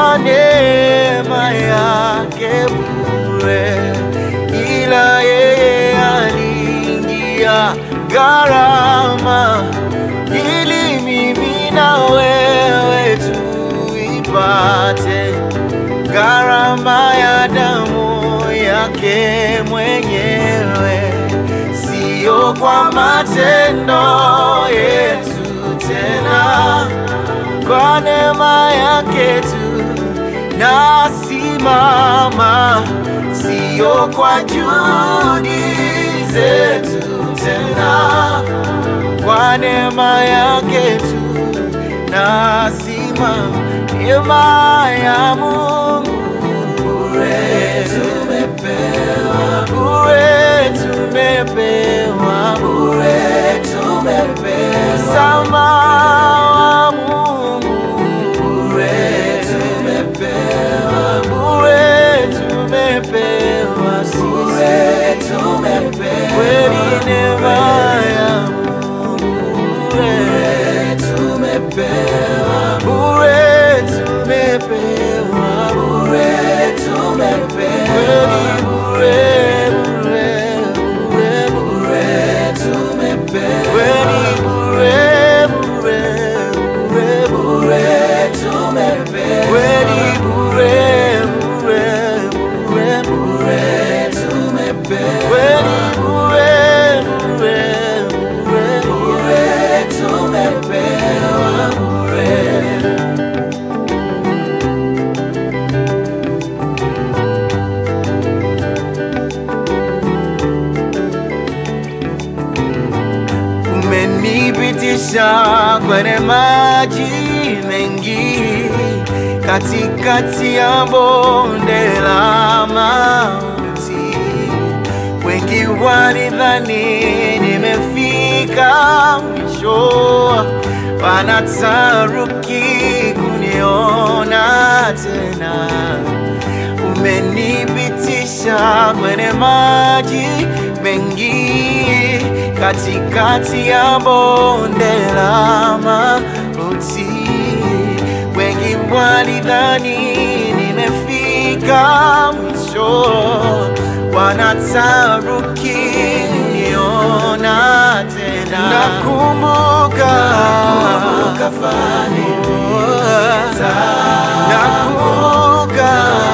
kwa neema yake bure, ila yeye aliingia gharama ili mimi na wewe tuipate gharama ya damu yake mwenyewe, siyo kwa matendo yetu tena, kwa neema yake tu nasimama, siyo kwa juhudi zetu tena, kwa neema yake tu nasimama, neema ya Mungu bure tumepewa, bure tumepewa, bure tumepewa, msamaha wa Mungu bure tumepewa, bure tumepewa, bure tumepewa, kweli neema ya Mungu bure tumepewa, bure tumepewa, bure tumepewa, kweli bure bure bure bure tumepewa, kweli bure bure bure bure tumepewa, kweli bure bure bure bure tumepewa, kweli bure bure bure bure tumepewa bure. umenipitisha kwenye maji mengi, katikati ya bonde la mauti. Wengi walidhani nimefika mwisho, wanataruki kuniona tena umenipitisha kwenye maji mengi, katikati ya bonde la mauti. Wengi walidhani nimefika mwisho, wanataruki kuniona tena. Nakumbuka fani nakumbuka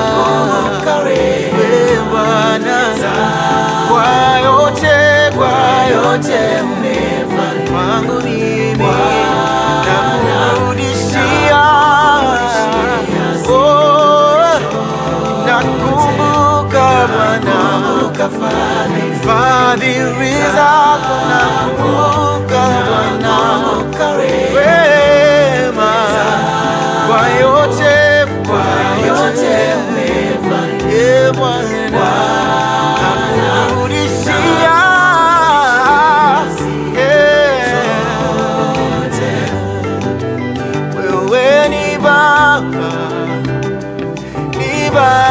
wewe Bwana, kwa yote kwa yote umefanya kwangu mimi, nakurudishia Oh, nakumbuka Bwana fadhili zako, nakumbuka Bwana wema kwa yote kwa yote umefanya Bwana nakurudishia yeah. wewe ni Baba ni Baba